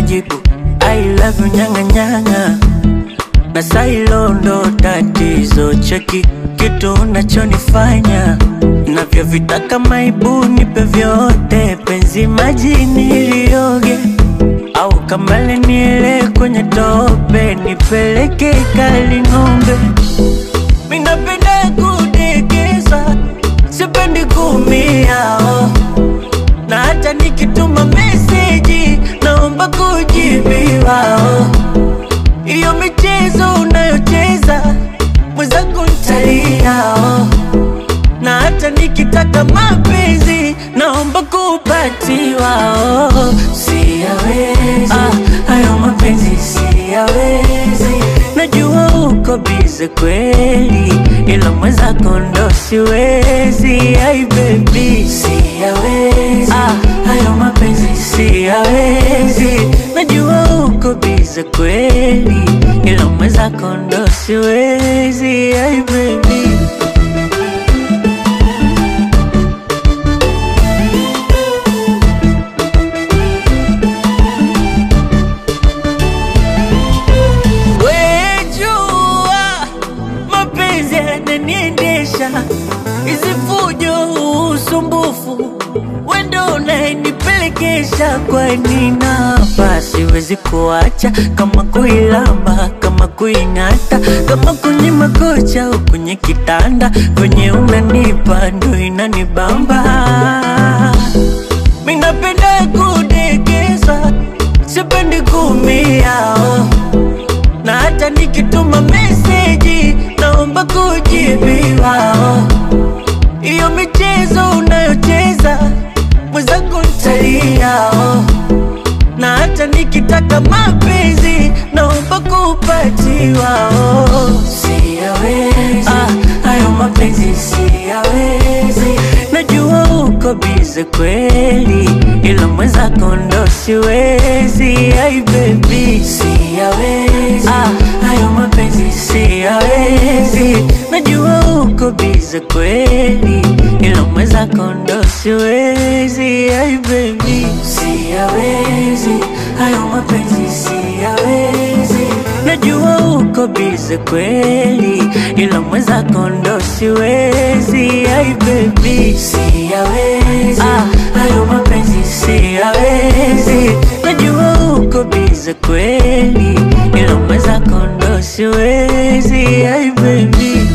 najibu I love you nyanga nyanga na sailo ndo tatizo cheki kitu unachonifanya navyovitaka maibu nipe vyote penzi majini ilioge au kamale niele kwenye tope nipeleke kali ng'ombe minapenda kudekeza sipendi kumia oh. na hata nikituma meseji naomba kujibiwa oh. Iyo michezo unayocheza mwenzangu ntalia oh. Na hata nikitaka mapenzi naomba kupatiwa oh. Siyawezi ah, hayo mapenzi siyawezi Najua uko bize kweli ila mwenzako ndo siwezi Ai baby siyawezi ah, hayo mapenzi siyawezi Najua uko bize kweli ila mwenzako ndo siwezi Ai baby Wejua mapenzi yananiendesha, hizi fujo, usumbufu, wendo unayenipelekesha. Kwani napa siwezi kuacha, kama kuilamba, kama kuing'ata, kama kwenye makocha au kwenye kitanda, kwenye unanipa ndo inanibamba. Minapenda kudekeza, sipendi kumia oh na hata nikituma meseji naomba kujibiwa. oh. Iyo michezo unayocheza mwenzangu ntalia. oh. Na hata nikitaka mapenzi naomba kupatiwa. oh. Siyawezi ah, hayo mapenzi siyawezi. Najua uko bize kweli, ila mwenzako ndo siwezi. Ai baby siyawezi ah, hayo mapenzi siyawezi. Najua uko bize kweli, ila mwenzako ndo siwezi. Ai baby siyawezi, hayo mapenzi siyawezi. Najua uko bize kweli, ila mwenzako ndo siwezi. Ai baby siyawezi, ah, hayo mapenzi siyawezi. Najua uko bize kweli, ila mwenzako ndo siwezi. Ai baby